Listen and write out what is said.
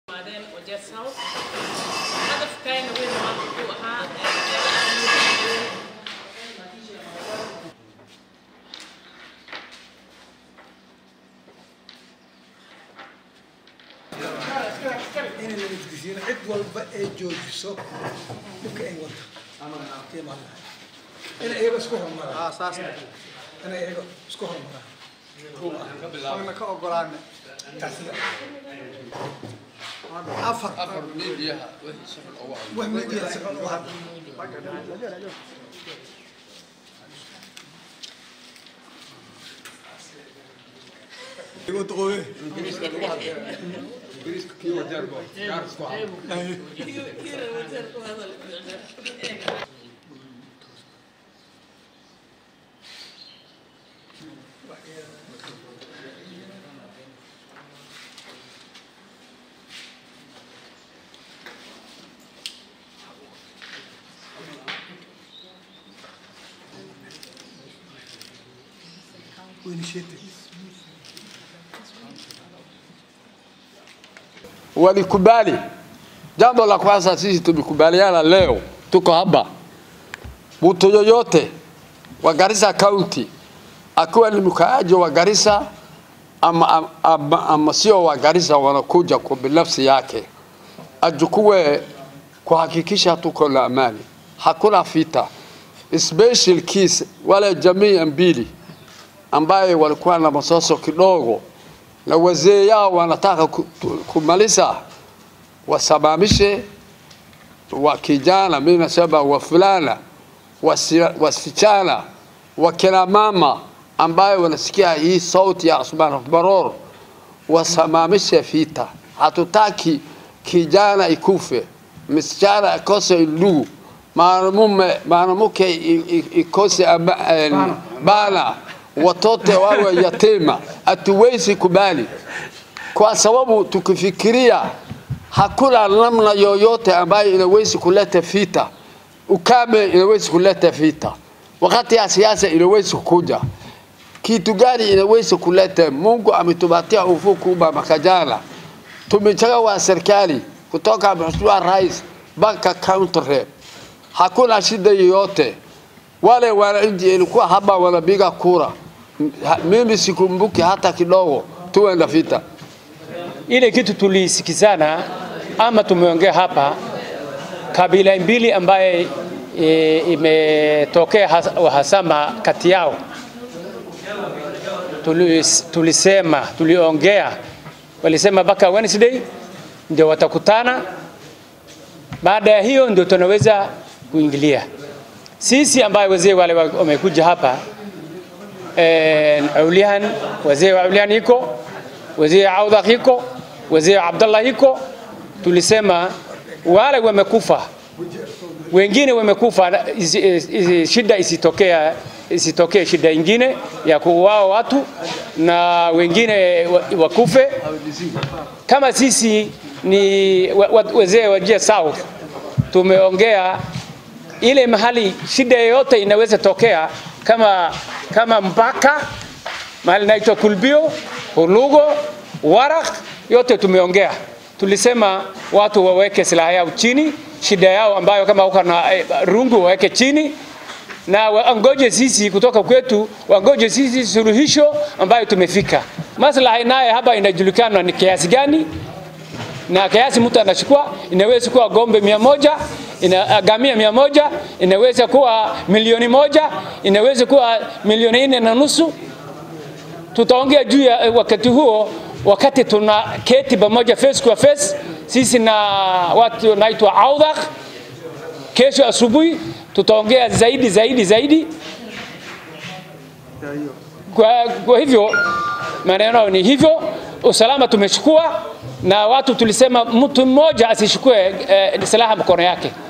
Maadeen Wajir South. Hadafkayna weyn maanta wuxuu ahaa ee inay nabadgeshiyeen cid walba ay joojiso dhibka ay wada iyo maalaha in iyaga isku horumaraan in iyaga isku horumaraan ka ogolaana taasina afar wax midiya si xun u hadla initiative walikubali. Jambo la kwanza sisi tumekubaliana leo, tuko hapa, mtu yoyote wa Garissa County akiwa ni mkaaji wa Garissa ama, ama, ama, ama sio wa Garissa, wanakuja kwa binafsi yake, achukue kuhakikisha tuko na amani, hakuna vita. Special case wale jamii mbili ambaye walikuwa na masoso kidogo na wazee yao wanataka ku- tu- kumaliza, wasimamishe wa kijana, mimi nasema wa fulana, wasi- wasichana, wakina mama ambaye wanasikia hii sauti ya Usman Baror, wasimamishe vita. Hatutaki kijana ikufe, msichana akose ndugu, mwanamume mwanamke i- i- ikose ama- eh, bana, watoto wawe yatima. Hatuwezi kubali kwa sababu tukifikiria hakuna namna yoyote ambayo inawezi kuleta vita. Ukame inawezi kuleta vita, wakati ya siasa inawezi kuja. Kitu gani inawezi kuleta? Mungu ametupatia ufuku mwaka jana, tumechagua serikali kutoka Mheshimiwa Rais mpaka county rep, hakuna shida yoyote. Wale wananchi ilikuwa hapa wanapiga kura, Ha- mimi sikumbuki hata kidogo tuwe na vita. ile kitu tulisikizana ama tumeongea hapa, kabila mbili ambaye e, imetokea has- uhasama kati yao, tulis, tulisema tuliongea, walisema mpaka Wednesday ndio watakutana. Baada ya hiyo ndio tunaweza kuingilia sisi ambaye wazee wale wa- wamekuja hapa eh, Aulian, wazee wa Aulian iko wazee wa Audhaq iko wazee wa Abdallah iko, tulisema wale wamekufa, wengine wamekufa, isi- isi- shida isitokea isitokee shida ingine ya kuuawa watu na wengine wa- wakufe. Kama sisi ni wa- wa- wazee wa Jia South tumeongea ile mahali shida yoyote inaweza tokea kama kama mpaka mahali naitwa Kulbio, Hulugo, Warak, yote tumeongea. Tulisema watu waweke silaha yao chini, shida yao ambayo kama uko na eh, rungu waweke chini na wangoje sisi kutoka kwetu, wangoje sisi suluhisho ambayo tumefika. Maslahi naye hapa inajulikana ni kiasi gani na kiasi mtu anachukua, inaweza kuwa gombe mia moja ina, gamia mia moja inaweza kuwa milioni moja inaweza kuwa milioni nne na nusu. Tutaongea juu ya eh, wakati huo, wakati tuna keti pamoja face kwa face, sisi na watu naitwa Audhaq. Kesho asubuhi tutaongea zaidi zaidi zaidi. Kwa, kwa hivyo maneno ni hivyo, usalama tumechukua na watu tulisema mtu mmoja asichukue eh, silaha mkono yake.